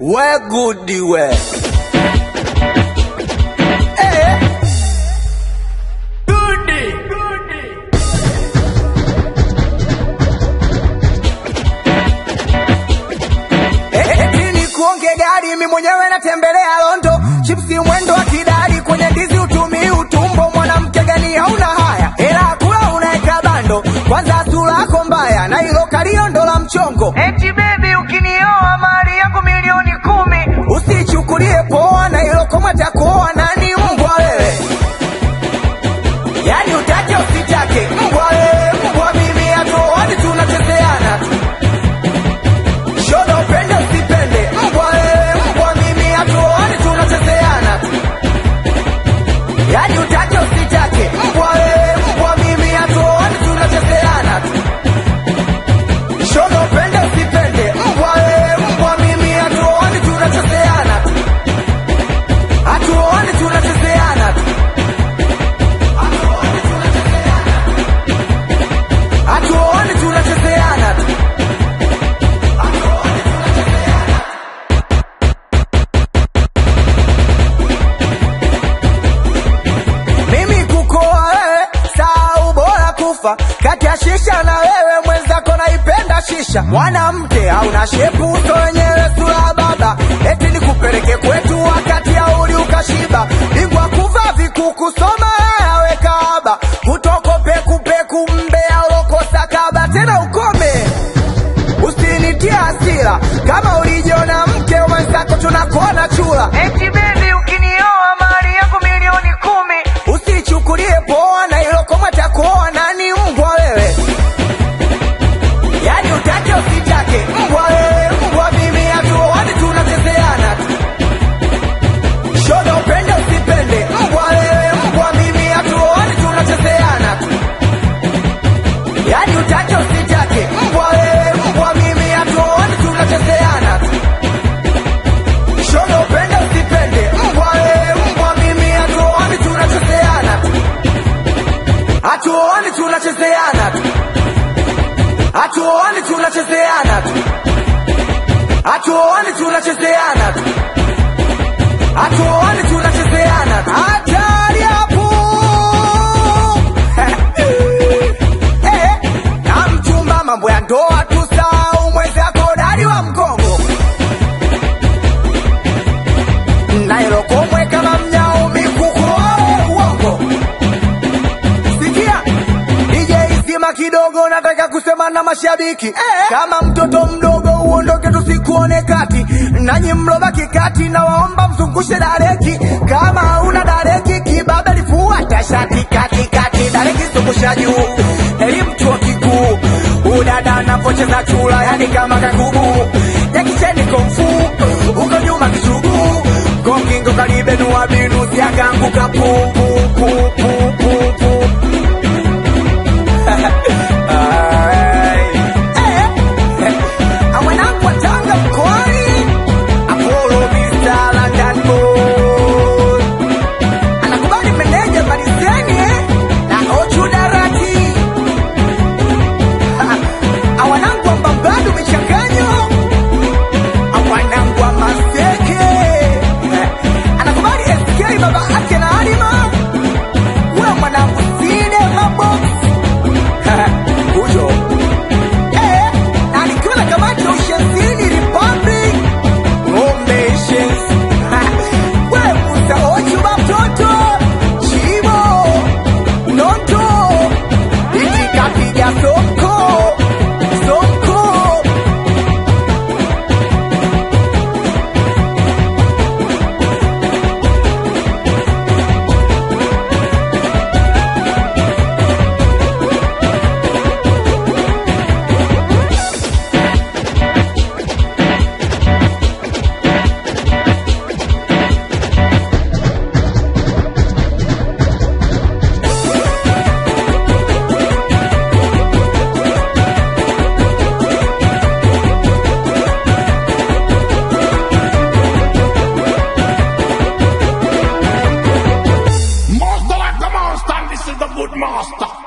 we gudi we Eh. Eti ni kuonge gari mi mwenyewe natembelea Londo, chipsi mwendo wa kidari kwenye ndizi utumii utumbo. Mwanamke gani hauna haya, hela kula unaeka bando, kwanza sura yako mbaya na hilo kalio ndo la mchongo. Eti baby ukinioa mali yangu milioni kumi, usichukulie poa na hilo koma takuoa nani mbwa wewe, yani utake usitake mbwa wewe, mbwa mimi hatuoani tunachezeana tu shoga upende usipende mbwa wewe mbwa mimi hatuoani tunachezeana tu yani utake usitake mbwa wewe mbwa mimi hatuoani tunachezeana tu shoga upende usipende mbwa wewe mbwa mimi hatuoani tunachezeana tu hatuoani tunachezeana tu hatuoani tunachezeana tu mimi kukoa wewe saa bora kufa kati ya shisha na wewe mwenzako naipenda shisha mwanamke hauna shepu uso wenyewe sura baba eti nikupeleke kwetu wakati ya uli ukashiba bingwa kuva vikuku soma yawe kaaba kutoko pekupeku mbea ulokosa kaba tena ukome usinitie hasira kama ulijiona mke mwenzako tunakuona chura eti bebi ukinioa mali yangu milioni kumi usichukulie poa na hilo koma takuoa nani mbwa wewe yani utake usitake mbwa wewe mbwa mimi hatuoani tunachezeana tu shoga upende usipende mbwa wewe mbwa mimi hatuoani tunachezeana tu yani utake usitake mbwa wewe mbwa mimi hatuoani tunachezeana tu shoga upende usipende mbwa wewe mbwa mimi hatuoani tunachezeana tu hatuoani tunachezeana tu hatuoani tunachezeana tu hatuoani tunachezeana tu hatuoani tunachezeana tu hatari hapo Eh, na mchumba mambo ya ndoa tusahau mwenzako dadi wa mgongo nailokomwe kama mnyao mikuku uongo sikia DJ zima kidogo nataka kusema na mashabiki kama mtoto mdogo uondoke tusikuone kati nanyi mlobaki kati na waomba mzungushe dareki kama hauna dareki kibabe lifuata shati katikati dareki zungusha juu elimu chuo kikuu udada anapocheza chula yani kama kakubu jakicheni komfu uko nyuma kisugu kongingo kalibenua binu siakanguka pu pu pu pu pu pu Ay. Eh, eh. Amwanangu wa Tanga mkoani Apollo Mr. London Boy anakubali meneja malizeni eh? na Ochu Darati awanangu wa Mbambadu michanganyo awanangu wa Maseke eh, anakubali SK baba ake na Halima we mwanangu Side Mabox huyo eh, na nikiwa na kamati ya ushenzini Republic Foundations. we Musa Ochu batoto Chibo Noto ikikapiga soko soko Master like the monster, and this is the good master.